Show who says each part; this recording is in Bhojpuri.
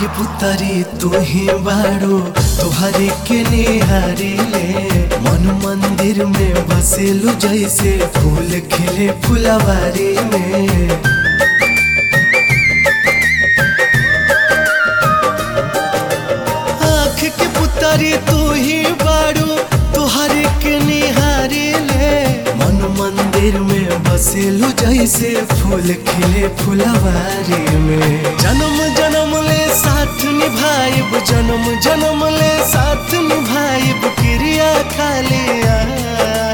Speaker 1: के पुतरी तू ही बाड़ो तुहरे के निहारी ले मन मंदिर में बसेलु जैसे फूल खिले फुलवारी में आँख के पुतरी तू ही बाड़ू तुहरे के निहारी ले मन मंदिर में बसेलु जैसे फूल खिले फुलवारी में जन्म जन्म ले साथ निभाइब जन्म जन्म ले साथ निभाइब क्रिया खाली आ